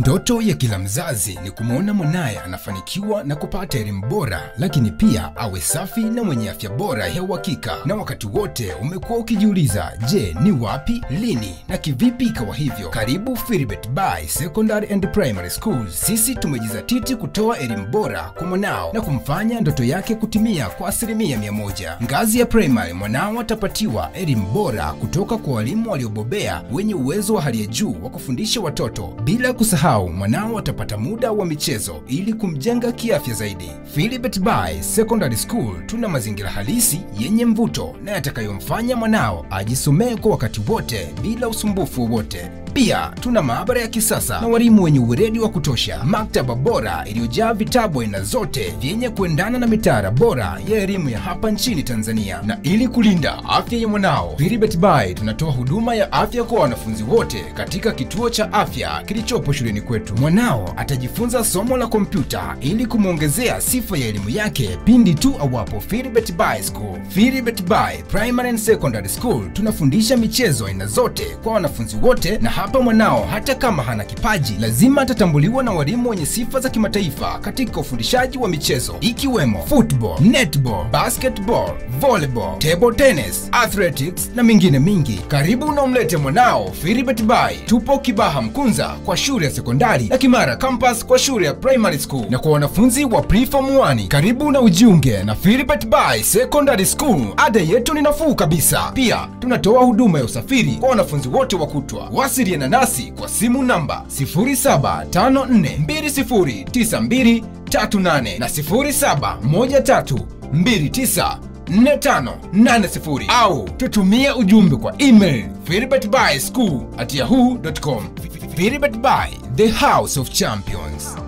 Ndoto ya kila mzazi ni kumwona mwanaye anafanikiwa na kupata elimu bora, lakini pia awe safi na mwenye afya bora ya uhakika. Na wakati wote umekuwa ukijiuliza, je, ni wapi, lini na kivipi ikawa hivyo? Karibu Philbert Bayi Secondary and Primary School. Sisi tumejizatiti kutoa elimu bora kwa mwanao na kumfanya ndoto yake kutimia kwa asilimia mia moja. Ngazi ya primary, mwanao atapatiwa elimu bora kutoka kwa walimu waliobobea wenye uwezo wa hali ya juu wa kufundisha watoto bila kusahau mwanao atapata muda wa michezo ili kumjenga kiafya zaidi. Philbert Bayi Secondary School tuna mazingira halisi yenye mvuto na yatakayomfanya mwanao ajisomee kwa wakati wote bila usumbufu wowote. Pia tuna maabara ya kisasa na walimu wenye uweledi wa kutosha, maktaba bora iliyojaa vitabu aina zote vyenye kuendana na mitaala bora ya elimu ya hapa nchini Tanzania. Na ili kulinda afya ya mwanao, Philbert Bayi tunatoa huduma ya afya kwa wanafunzi wote katika kituo cha afya kilichopo shuleni kwetu. Mwanao atajifunza somo la kompyuta ili kumwongezea sifa ya elimu yake pindi tu awapo Philbert Bayi School. Philbert Bayi Primary and Secondary School tunafundisha michezo aina zote kwa wanafunzi wote na hapa mwanao hata kama hana kipaji lazima atatambuliwa na walimu wenye sifa za kimataifa katika ufundishaji wa michezo ikiwemo football, netball, basketball, volleyball, table tennis, athletics na mingine mingi. Karibu na umlete mwanao Philbert Bayi. Tupo Kibaha Mkunza kwa shule ya sekondari na Kimara Campus kwa shule ya primary school, na kwa wanafunzi wa preform 1 karibu na ujiunge na Philbert Bayi Secondary School. Ada yetu ni nafuu kabisa. Pia tunatoa huduma ya usafiri kwa wanafunzi wote wa kutwa. Wasiliana nasi kwa simu namba 0754209238 na 0713294580 au tutumie ujumbe kwa email philbertbyschool at yahoo.com. Philbert Bayi, the house of champions.